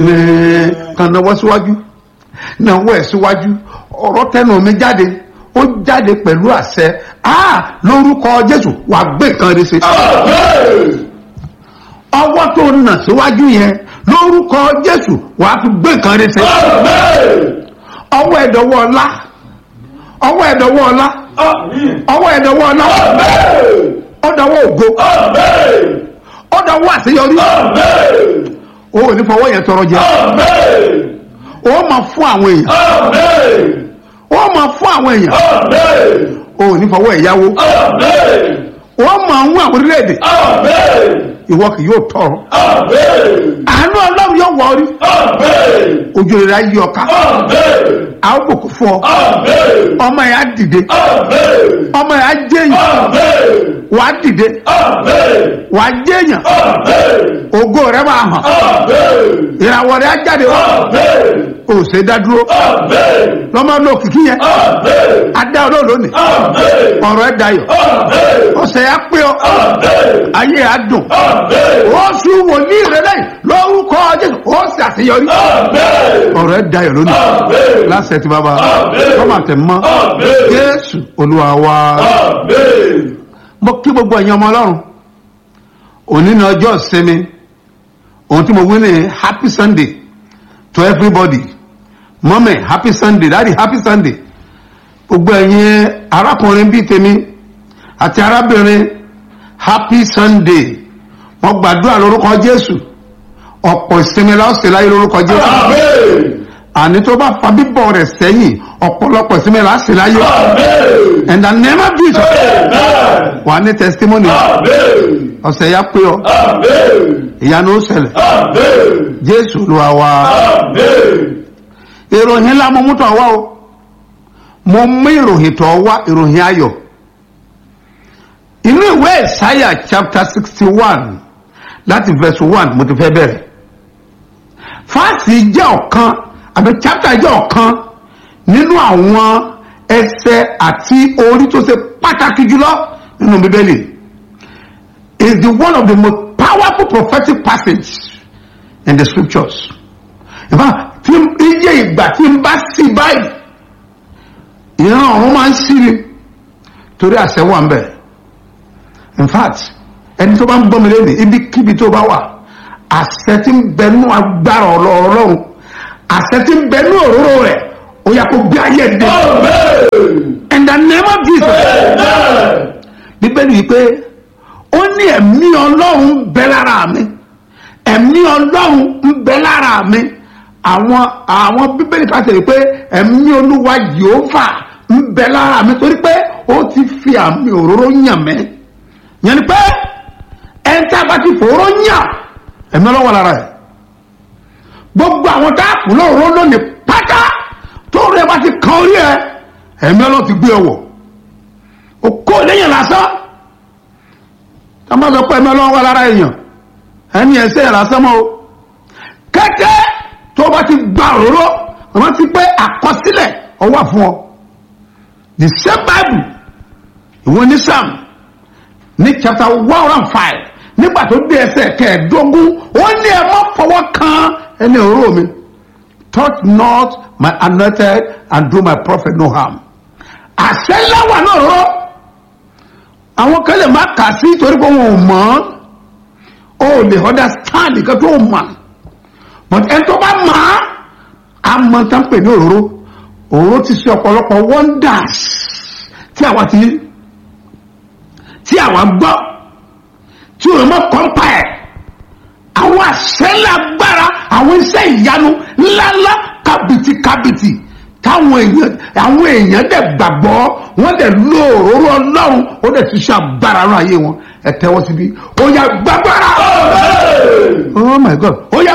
kan náwó síwájú náwó ẹ̀ síwájú ọ̀rọ̀ tẹnu mi jáde ó jáde pẹ̀lú àṣẹ a lórúkọ jésù wà gbé nǹkan rẹ ṣe ọwọ́ tó nà síwájú yẹn lórúkọ jésù wà á fi gbé nǹkan rẹ ṣe ọwọ́ ẹ̀dọ̀wọ́ ọlá ọwọ́ ẹ̀dọ̀wọ́ ọlá ọwọ́ ẹ̀dọ̀wọ́ ọlá ọ̀dọ̀wọ́ ògo ọ̀dọ̀wọ́ àṣeyọrí o ò ní fọwọ́ yẹn tọrọ jẹ o máa fún àwọn èèyàn o máa fún àwọn èèyàn o ò ní fọwọ́ ẹ̀yáwó o máa ń wọ àwọn orílẹ̀-èdè ìwọ kì yóò tọrọ àánú ọlọ́run yóò wọ orí ojú rere ayé ọ̀ka a ó bòkú fún ọ ọmọ yẹn á dìde ọmọ yẹn á jẹyìn wà á dìde wà á jẹyìn ògo rẹ máa hàn ìràwọ̀ rẹ á jáde wá o ṣe dá dúró lọ́mọ ló kìkì yẹn adá olóò lónìí ọ̀rọ̀ ẹ̀ dayọ̀ ọ̀sẹ̀ yà pé ọ ayé yà dùn ó sùn wòlíì rẹ lẹ́yìn lórúkọ jésù ó sì àṣeyọrí ọ̀rọ̀ ẹ̀ dayọ̀ lónìí lásẹ̀ tí bàbá kọ́mà tẹ̀ mọ́ jésù olúwa wa mo kí gbogbo ẹ̀yin ọmọ ọlọ́run òní ní ọjọ́ ìsinmi ohun tí mo wí ní happy sunday to everybody mọ́mẹ̀ happy sunday dáàdi happy sunday gbogbo ẹ̀yin arákùnrin bíi tèmi àti arábìnrin happy sunday wọ́n gbàdúrà lórúkọ jésù ọ̀pọ̀ ìsinmi láòsè láyé lórúkọ jésù àní tó bá fa bíbọ̀ rẹ̀ sẹ́yìn ọ̀pọ̀lọpọ̀ ìsinmi láòsè láyé and the name of jesus wà ní testimony ọ̀sẹ̀ ya pé ọ ìyanu ó ṣẹlẹ̀ jésù ló wá wá ìròyìn ńlá mo mú tọ̀ wá o mo mú ìròyìn tọ̀ wá ìròyìn ayọ̀ inú ìwé ìsáyà chapter sixty one láti verse one mo ti fẹ́ bẹ̀rẹ̀ fáàsì jẹ́ ọ̀kan àbí chapter jẹ́ ọ̀kan nínú àwọn ẹsẹ̀ àti orí tó ṣe pàtàkì jùlọ nínú bíbélì is the one of the most powerful prophetic passage in the scriptures. In fact, tí iye ìgbà tí n bá sí báyìí ìran ọ̀run máa ń sí ni torí àṣẹ wà ń bẹ̀. in fact ẹni tó bá ń gbọ́mi lẹ́nu ibikíbi tó bá wà àṣẹ tí ń bẹnu agbára ọlọ́run àṣẹ tí ń bẹnu òróró rẹ̀ ó yà kó gbé ayé dé. in the name of jesus. bíbélì yìí pé ó ní ẹ̀mí ọlọ́run ń bẹ lára mi ẹ̀mí ọlọ́run ń bẹ lára mi àwọn àwọn bíbélì ká tẹ̀lé pé ẹ̀mí olúwa yehova ń bẹ lára mi torí pé ó ti fi àmì òróró yàn mí yẹn ni pé ẹni tí a bá ti fòró yàn ẹ̀mí ọlọ́wọ́ lára ẹ̀ gbogbo àwọn tá a kù lóòró lónìí pátá tó rẹ bá ti kan orí ẹ ẹ̀mí ọlọ́wọ́ ti gbé ẹ wọ̀ o kó lẹ́yìn lásán ká má sọ pé ẹ̀mí ọlọ́wọ́ wà lára èèyàn ẹni ẹsẹ̀ yẹn lásán mọ́ o kẹ́kẹ́ tó bá ti gba òróró wọ́n ti pé àkọsílẹ̀ ọwọ́ fún ọ the same bible ìwọ ní sam ní chapter one hundred and five nígbà tó dé ẹsẹ̀ kẹẹ̀ẹ́dógún ó ní ẹ má fọwọ́ kan ẹni òróró mi touch not my anointed and do my prophet no harm àṣẹ ńlá wà náà rọ àwọn kan lè má kà sí torí pé wọn ò mọ̀ ọ́ ó lè understand nǹkan tó mọ̀ but ẹni tó bá mọ̀ á á mọ̀ tá ń pè ní òróró òróró ti ṣe ọ̀pọ̀lọpọ̀ wonders tí àwa ti tí àwa gbọ́ tí òun mọ̀ kọ́ńpà ẹ̀ àwọn àṣẹlẹ̀ agbára àwọn iṣẹ́ ìyanu ńláńlá kàbìtì kàbìtì táwọn èèyàn àwọn èèyàn dẹ̀ gbàgbọ́ wọ́n dẹ̀ lo òróró ọlọ́run ó dẹ̀ ti ṣe agbára rán ayé wọn ẹ tẹ́wọ́ síbi ó yá gbàgbára oh my god ó yá